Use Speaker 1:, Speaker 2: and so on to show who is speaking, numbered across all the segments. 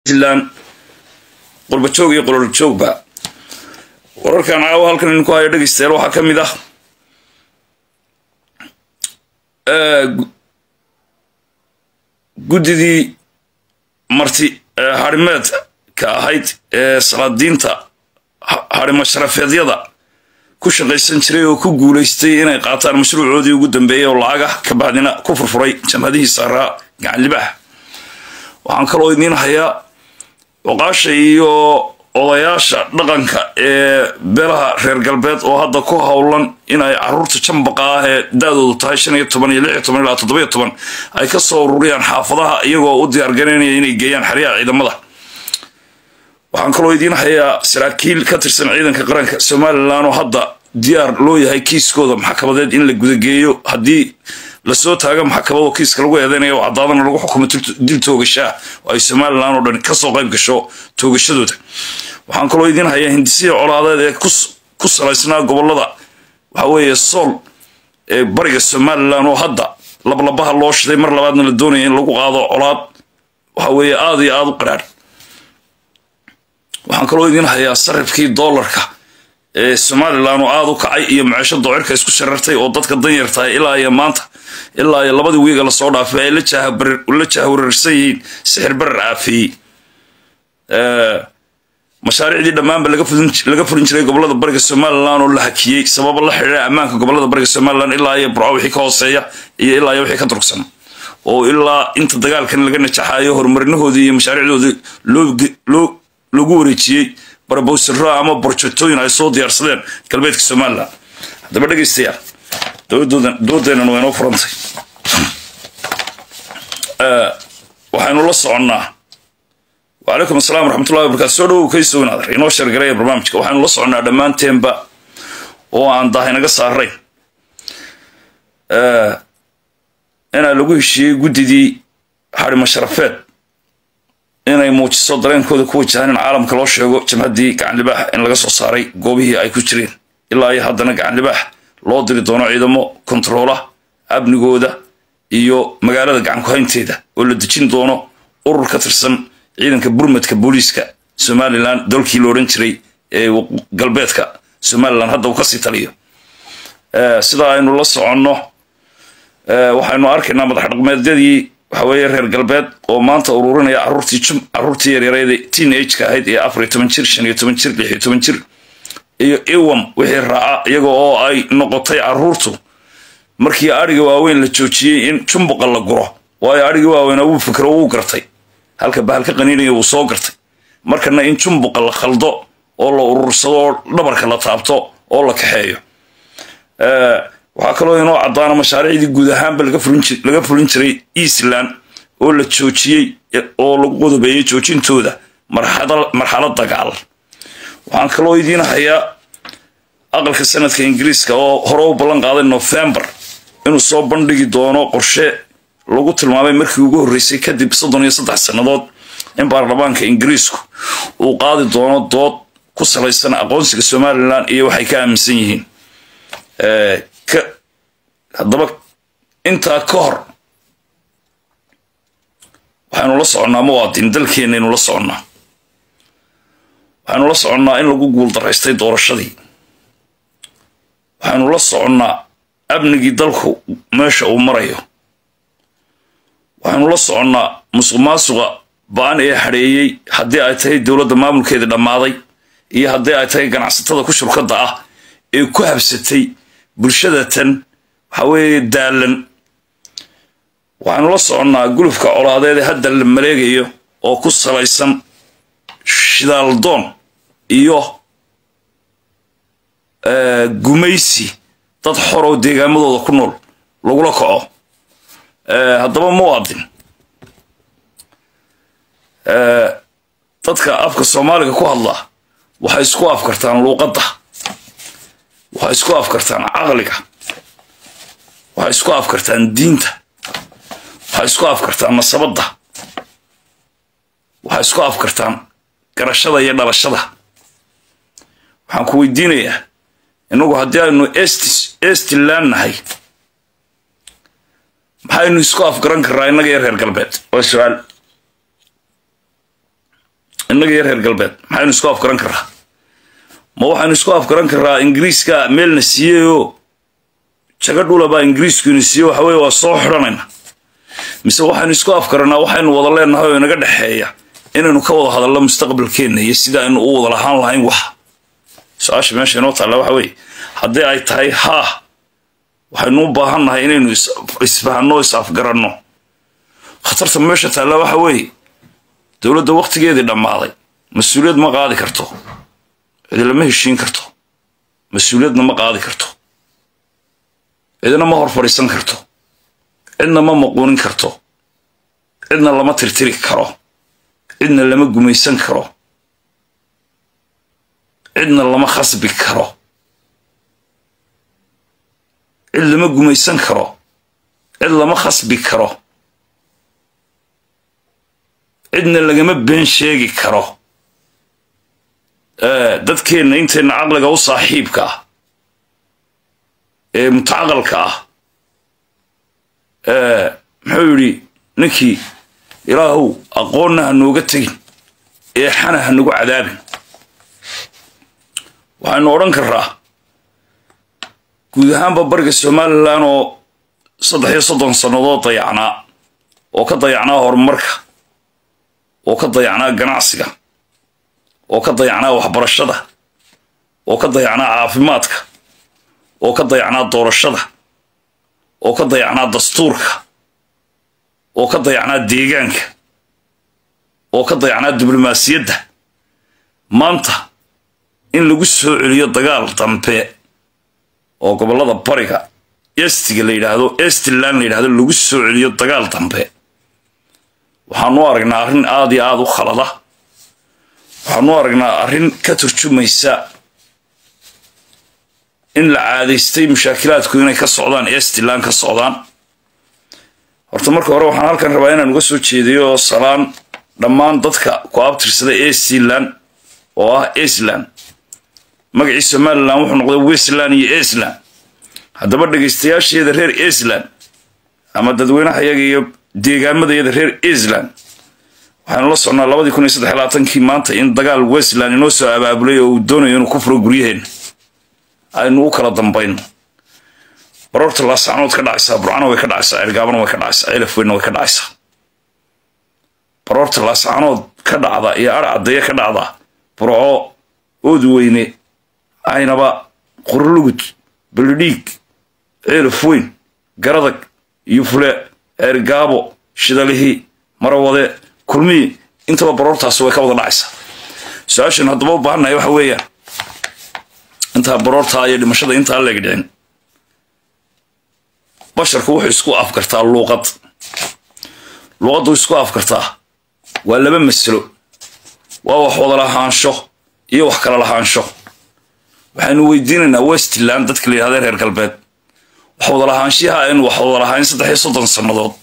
Speaker 1: puntland qurbajoog iyo qololjoogba wararkan caawa halkan idinku hayo dhegeystayaal waxaa ka mid ah guddidii marti harimeedka ahayd ee salaadiinta harimo sharafeedyada ku shaqaysan jiray oo ku guulaystay inay qaataan mashruucoodii ugu dambeeyay oo lacagah ka bacdina ku furfuray jamhadihii saaraa gacan libaax waxaan kaloo idiin hayaa oqaasha iyo odayaasha dhaqanka ee beelaha reer galbeed oo hadda ku howlan inay caruurta jambaqa ah ee da-doodu tahay shan iyo toban iyo lix iyo toban ilaa toddobiyo toban ay ka soo ururiyaan xaafadaha iyagoo u diyaargaraynaya inay geeyaan xeryaha ciidamada waxaan kaloo idiin hayaa saraakiil ka tirsan ciidanka qaranka somalilan oo hadda diyaar loo yahay kiiskooda maxkamadeed in la gudageeyo haddii lasoo taaga maxkamado kiiska lagu eedeynaya oo caddaadana lagu xukumo dil toogashaa oo ay somalilan oo dhan kasoo qayb gasho toogashadooda waxaan kaloo idiin hayaa hindisiya colaadeed ee ku salaysnaa gobolada waxa weeye sool ee bariga somalilan oo hadda lablabaha loo shiday mar labaadna la doonaya in lagu qaado colaad waxa weeye aada iyo aada u qaraadh waxaan kaloo idiin hayaa sarifkii doolarka ee somalilan oo aada u kacay iyo maciisho doocirka isku sharartay oo dadka danyartahay ilaa iyo maanta ilaa iyo labadii wiiga lasoo dhaafay ay la jahwararsan yihiin sixir barar aafeeyey mashaariicdii dhammaanba laga fulin jiray gobolada bariga somalilan oo la hakiyey sababo la xidhiira ammaanka gobolada bariga somalilan ilaa iyo burco wixii ka hooseeya iyo ilaa iyo wixii ka durugsan oo ilaa inta dagaalkan laga najaxayo horumarinahoodii iyo mashaariicdoodii loogu wareejiyey barbowsiro ama borjotooyin ay soo diyaarsadeen galbeedka somalilan haddaba dhegeystayaal doodeenan waa inoo furantay waxaynu la soconnaa wacalaykum assalam waraxmatullahi wabarakatu soo dhowow kay sugnaadar inoo shargaraya barnaamijka waxaynu la soconnaa dhammaanteenba oo aan dahay naga saarayn inaa lagu heshiiyey guddidii harimo sharafeed inay muujiso dareenkooda ku wajahaan in caalamka loo sheego jamhaddii gacan libaax in laga soo saaray goobihii ay ku jireen ilaa iyo haddana gacan libaax loo diri doono ciidamo kontaroola amnigooda iyo magaalada gacan ku-haynteeda oo la dejin doono urur ka tirsan ciidanka burmadka booliiska somalilan dalkii la odhan jiray ee galbeedka somalilan hadda uu kasii taliyo sida aynu la soconno waxaynu arkaynaa madax dhaqmeedyadii waxa weeye reer galbeed oo maanta ururinaya caruurtii caruurtii yaryareed teen ageka ahayd ee afar iyo toban jir shan iyo toban jir lix iyo toban jir iyo iwam wixii raaca iyaga oo ay noqotay caruurtu markii adhiga waaweyn la joojiyey in jumbuqa la guro waayo adhigii waaweynaa wuu fikro wuu gartay halka bahalka qaniinaya wuu soo gartay markana in jumbuqa la khaldo oo la urursado oo dhabarka la taabto oo la kaxeeyo waxaa kaloo inoo caddaana mashaariicdii guud ahaanba laga fulin jiray eastland oo la joojiyey oo lagu qodobeeyey joojintooda marxalad dagaal waxaan kaloo idiin hayaa aqalka sanadka ingiriiska oo hore u ballan qaaday novembar inuu soo bandhigi doono qorshe lagu tilmaamay markii ugu horreysay kadib soddon iyo saddex sannadood in baarlamaanka ingiriisku uu qaadi doono dood ku salaysan aqoonsiga somalilan iyo waxay ka aaminsan yihiin haddaba intaa ka hor waxaynu la soconnaa muwaadin dalkeenaynu la soconnaa waxaynu la soconnaa in lagu guuldaraystay doorashadii waxaynu la soconnaa amnigii dalku meesha uu marayo waxaynu la soconnaa musuq maasuqa ba-an ee hadheeyey haddii ay tahay dowladda maamulkeedii dhammaaday iyo haddii ay tahay ganacsatada ku shurkadda ah ee ku habsatay bulshadatan waxa weeye daalan waxaynu la soconnaa gulufka colaadeed ee hadda la maleegayo oo ku salaysan shidaaldoon iyo gumaysi dad xor oo deegaamadooda ku nool lagula kaco haddaba muwaadin dadka afka soomaaliga ku hadla waxay isku afkartaan luuqadda waxay isku afkartaan caqliga waxay isku afkartaan diinta waxay isku afkartaan nasabadda waxay isku afkartaan garashada iyo dhalashada waxaan ku weydiinayaa inagu haddii aynu estiland nahay maxaynu isku afgaran karraa innaga iyo reer galbeed waa su-aal innaga iyo reer galbeed maxaynu isku afgaran karraa ma waxaynu isku afgaran karraa ingiriiska meelna siiyeyoo jaga dhulabaa ingiriiskuina siiye waxa weye waa soo xidhanayna mise waxaynu isku afgaranaa waxaynu wada leenahay oo inaga dhexeeya inaynu ka wada hadalno mustaqbalkeenna iyo sida aynu u wada lahaan lahayn wax su-aasha meesha inoo taalla waxa weeye haddii ay tahay haa waxaynu u baahan nahay inaynu isfahanno is afgaranno khatarta meesha taalla waxa weeye dowladda wakhtigeedii dhammaaday mas-uuliyad ma qaadi karto cidi lama heshiin karto mas-uuliyadna ma qaadi karto cidina ma hor fadhiisan karto cidna ma maquunin karto cidna lama tirtiri karo cidna lama gumaysan karo cidna lama khasbi karo cid lama gumaysan karo cid lama khasbi karo cidna lagama been sheegi karo dadkeenna intayna caqliga u saaxiibka ah ee mutacaqalka ah muxuu yidhi ninkii ilaahow aqoonna ha nooga tegin ee xana ha nagu cadaabin waxaynu odhan karraa guud ahaanba bariga somalilan oo saddex iyo soddon sannadood dayacnaa oo ka dayacnaa horumarka oo ka dayacnaa ganacsiga oo ka dayacnaa waxbarashada oo ka dayacnaa caafimaadka oo ka dayacnaa doorashada oo ka dayacnaa dastuurka oo ka dayacnaa deegaanka oo ka dayacnaa diblomaasiyadda maanta in lagu soo celiyo dagaal dambe oo gobollada bariga estiga la yidhaahdo estiland la yidhahdo lagu soo celiyo dagaal dambe waxaanu aragnaa arrin aada iyo aada u khalada waxaanu aragnaa arrin ka turjumaysa in la caadaystay mushaakilaadku inay ka socdaan estiland ka socdaan horta marka hore waxaan halkan rabaa inaan uga soo jeediyo salaan dhammaan dadka ku abtirsada estiland oo ah esland magacii somalilan wuxuu noqday westland iyo esland haddaba dhegaystayaasheeda reer esland ama dadweynahayaga iyo deegaamadayada reer esland waxaanu la socnaa labadii kun iyo saddex labaatankii maanta in dagaal westland inoo soo abaabulay oo uu doonayo inuu ku furo guryaheenna aynu u kala dambayno baroorta laasacnood ka dhacaysaa burcana way ka dhacaysaa ergaabana way ka dhacaysaa elaf weynna way ka dhacaysaa baroorta laasacnood ka dhacda iyo ar caddeeye ka dhacda burco ood weyne aynaba qurlugud balidhiig ceelaf weyn garadag yufle ergaabo shidalihii marawade kulmii intaba baroortaasi way ka wada dhacaysaa su-aashan haddaba u baahannahay waxa weeyaan intaa baroortaa iyo dhimashada intaa leeg dhicin basharku wuxuu isku afkartaa luuqad luuqaddu isku afkartaa waa laba masalo waa wax wada lahaansho iyo wax kala lahaansho waxaynu weydiinaynaa westland dadka la yidhahda reer galbeed wax wada lahaanshiyaha aynu wax wada lahayn saddex iyo soddon sannadood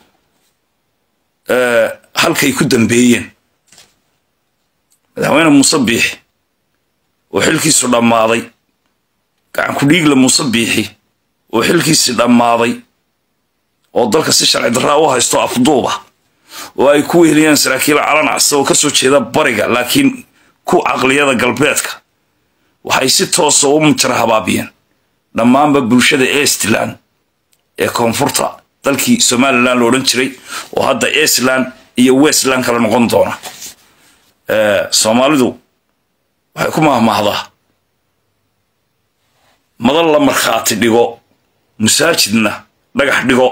Speaker 1: halkay ku dambeeyeen madaxweyne muuse biixi oo xilkiisu dhammaaday gacan ku-dhiigla muuse biixi oo xilkiisii dhammaaday oo dalka si sharci darraa u haysto afduuba oo ay ku weheliyaan saraakiil calan casa oo ka soo jeeda bariga laakiin ku caqliyada galbeedka waxay si toosa u mujara habaabiyeen dhammaanba bulshada estland ee koonfurta dalkii somalilan la odhan jiray oo hadda estland iyo westland kala noqon doona soomaalidu waxay ku mahmaahdaa madal la markhaati dhigo masaajidna dhagax dhigo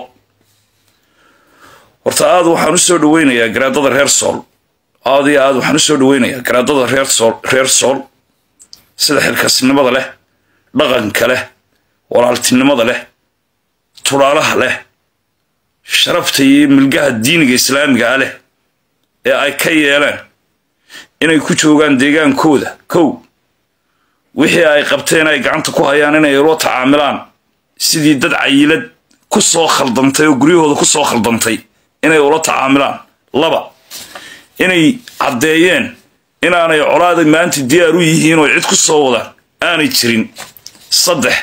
Speaker 1: horta aad waxaan u soo dhaweynayaa garaadada reer sool aad iyo aad waxaan u soo dhaweynayaa garaadada reer sool reer sool sida xilkasnimada leh dhaqanka leh walaaltinimada leh tudhaalaha leh sharafta iyo milgaha diiniga islaamiga ah leh ee ay ka yeeleen inay ku joogaan deegaankooda kow wixii ay qabteen ay gacanta ku hayaan inay ula tacaamilaan sidii dad cayilad ku soo khaldantay oo guryahooda ku soo khaldantay inay ula tacaamilaan laba inay caddeeyeen inaanay colaada maanta diyaar u yihiin oo cid ku soo wadaan aanay jirin saddex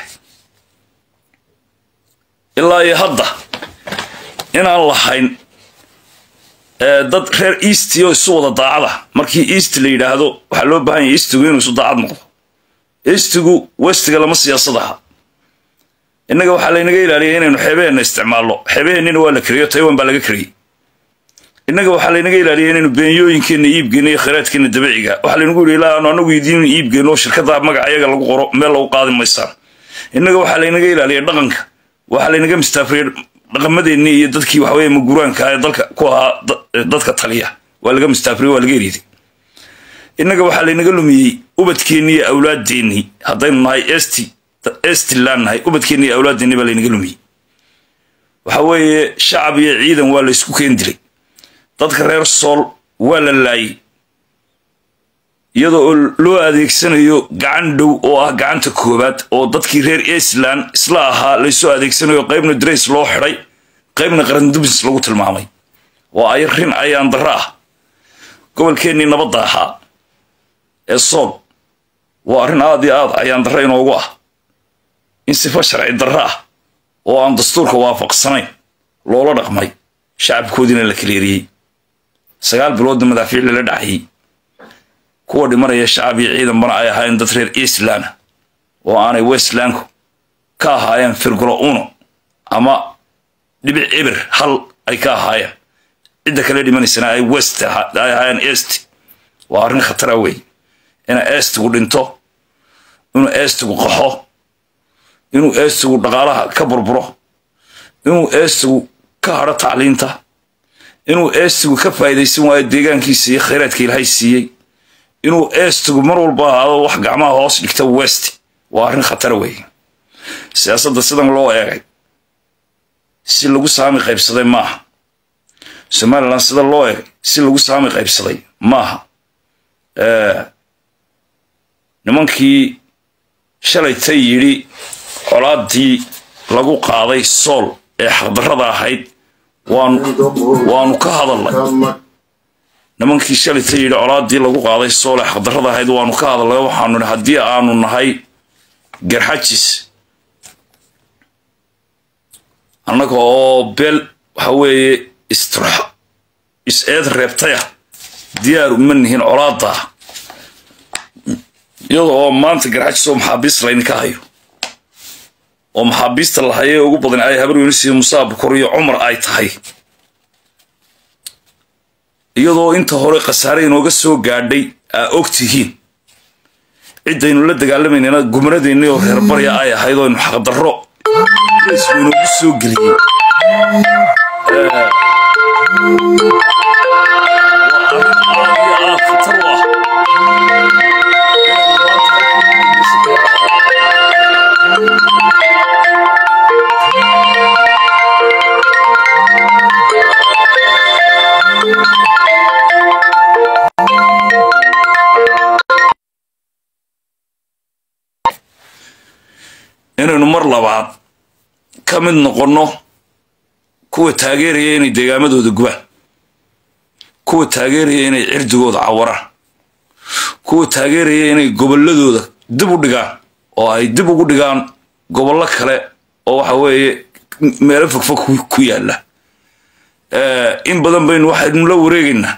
Speaker 1: ilaa iyo hadda inaan lahayn dad reer east oo isu wada daacada markii east la yidhaahdo waxaa loo baahan yahay eastigu inuu isu daacad noqdo eastigu westiga lama siyaasad aha innaga waxaa laynaga ilaaliyay inaynu xeebaheenna isticmaalno xeebaheennina waa la kariyo taiwan baa laga kariyey innaga waxaa laynaga ilaaliyay inaynu beenyooyinkeenna iibgeenno iyo khayraadkeenna dabiiciga waxaa laynagu yidhi ilaa aanu anagu idiin iibgeenno shirkada magaca ayaga lagu qoro meel lagu qaadi maysaan innaga waxaa laynaga ilaaliyay dhaqanka waxaa laynaga mistaafriyay dhaqamadeennii iyo dadkii waxaweye maguraanka ee dalka ku ahaa dadka taliya waa laga mistaafriyay waa laga eriiday innaga waxaa laynaga lumiyey ubadkeennii iyo awlaadeennii haddaynu nahay esti estilan nahay ubadkeennii iyo awlaadeennii baa laynaga lumiyey waxa weeye shacab iyo ciidan waa la ysku keen dilay dadka reer sool waa la laayay iyadoo oo loo adeegsanayo gacan dhow oo ah gacanta koowaad oo dadkii reer eastland isla ahaa laysoo adeegsanayo qaybna drays loo xidhay qaybna qarandubis lagu tilmaamay waa ay rin ayaan darro ah gobolkeennii nabadda ahaa ee sool waa arrin aad iyo aad ayaan darro inoogu ah in sifa sharci darro ah oo aan dastuurka waafaqsanayn loola dhaqmay shacabkoodiina la kaleeriyey sagaal biloodna madaafiic lala dhacayay kuwa dhimanaya shacab iyo ciidanbana ay ahaayeen dad reer eastland oo aanay westlandku ka ahaayeen firgulo uno ama dhibic ebir hal ay ka ahaayeen cidda kale dhimanaysana ay west ay ahaayeen east waa arrin khatara wey ina eestigu dhinto inuu eestigu qaxo inuu eestigu dhaqaalaha ka burburo inuu eestigu ka hadho tacliinta inuu eestigu ka faa'iidaysan waayo deegaankiisa iyo khayraadka ilaahay siiyey inuu eestigu mar walba ahaado wax gacmaha hoos dhigta west waa arrin khatara weeye siyaasadda sidan loo eegay si lagu saami qaybsaday maaha somalilan sida loo eegay si lagu saami qaybsaday maaha nimankii shalayta yidhi colaaddii lagu qaaday sool ee xaqdarrada ahayd waanu ka hadalnay nimankii shalayta yidhi colaaddii lagu qaaday sool ee xaqdarrada ahayd waanu ka hadalnay waxaanu nihi haddii aanu nahay garxajis annaga oo beel waxa weeye is-eed reebtayah diyaar uma nihin colaadda iyada oo maanta garxajis oo maxaabiist laydinka hayo oo maxaabiista la haye ugu badan ay habar weynisiiyo musaa bukor iyo cumar ay tahay iyadoo inta hore khasaare inooga soo gaadhay aa og tihiin ciddaynu la dagaalamayna gumradeennii oo reer barya ay ahayd oo aynu xaqdarro isku inoogu soo geliyey inaynu mar labaad ka mid noqonno kuwa taageeraya inay deegaamadooda gubaan kuwa taageeraya inay cirdigooda cawaraan kuwa taageeraya inay gobolladooda dib u dhigaan oo ay dib ugu dhigaan gobollo kale oo waxa weeye meelo fogfog ku yaalla in badan baynu waxaynu la wareegaynaa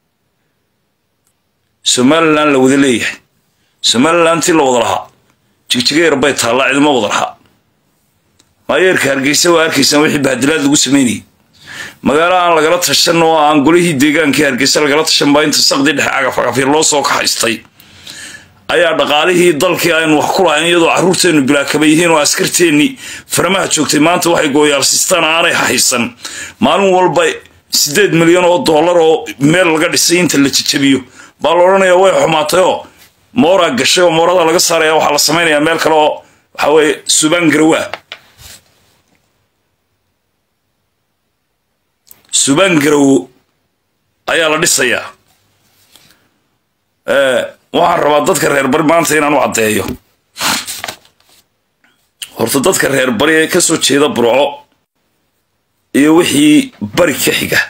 Speaker 1: somalilan la wada leeyahay somalilan tii la wada lahaa jigjigeer bay taallaa cidima wada lahaa maayeerka hargeysa waa arkaysaan wixii bahadilaad lagu samaynayay magaalo aan lagala tashan oo aan golihii deegaankii hargeysa lagala tashan baa inta saqdii dhexe cagafcagafya loo soo kaxaystay ayaa dhaqaalihii dalkii aynu wax ku lahayn iyadoo carruurteennu bilaakaba yihiin oo askarteennii faramaha joogtay maanta waxay gooyaalsistaan aanay haysan maalin walba siddeed milyan oo dollar oo meel laga dhisay inta la jajabiyo baa la odhanayaa way xumaatayoo mooraa gashay oo moorada laga saaraya waxaa la samaynayaa meel kale oo waxa weeye subaan garawaa subaan garawo ayaa la dhisayaa waxaan rabaa dadka reer bari maanta inaan u caddeeyo horta dadka reer bari ee ka soo jeeda burco iyo wixii bari ka xiga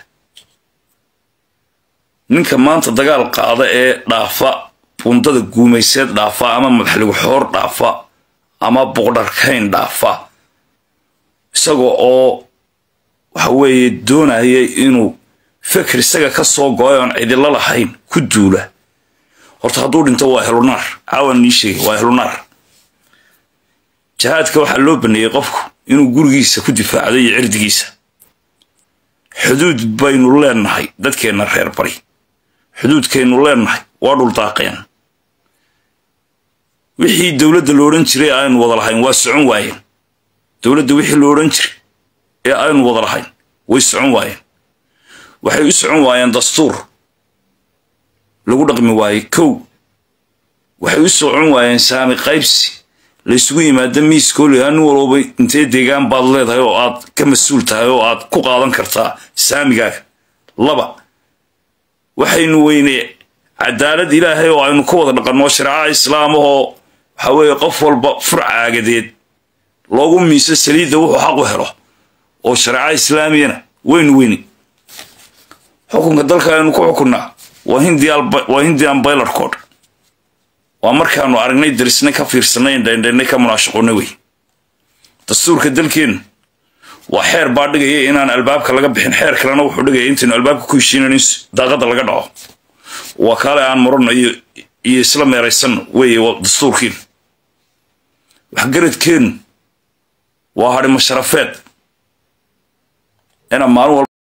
Speaker 1: ninka maanta dagaal qaada ee dhaafa bundada guumayseed dhaafa ama madaxligu xoor dhaafa ama boqdharkayn dhaafa isagoo oo waxa weeye doonaya inuu fikir isaga ka soo go-ay oon cidilo lahayn ku duula horta hadduu dhinto waa helunaar caawan nii sheegay waa helunaar jihaadka waxaa loo baneeyey qofku inuu gurigiisa ku difaacdo iyo cirdigiisa xuduud baynu leenahay dadkeenna reer bari xuduudkaynu leenahay waa dhuldaaqeen wixii dowladda lo odhan jiray aynu wada lahayn waa socon waayeen dowladda wixii lo odhan jiray ee aynu wada lahayn way socon waayeen waxay u socon waayeen dastuur lagu dhaqmi waayey kow waxay u socon waayeen saami qaybsi laysugu yimaado miiskooliha nin walooba intee deegaan baad leedahay oo aad ka mas-uul tahay oo aad ku qaadan kartaa saamigaaga laba waxaynu weynee cadaalad ilaahay oo aynu ka wada dhaqanno shareecaha islaamahoo waxa weeye qof walba fur caagadeed loogu miiso saliidda wuxuu xaq u helo oo shareeca islaamiyana waynu weyni xukunka dalka aynu ku xukunnaa waa hindian baylar code waa markaanu aragnay darisnay ka fiirsanay indhaindhaynay ka munaashaqoonnay wey dastuurka dalkeennu waa xeer baa dhigaya inaan albaabka laga bixin xeer kalena wuxuu dhigaya intaynu albaabka ku heshiinan in daaqadda laga dhaco waa kaale aan marano iyo isla meeraysanno weeye dastuurkiinu waxgaradkeennu waa hadhimo sharafeed inaa maalin walba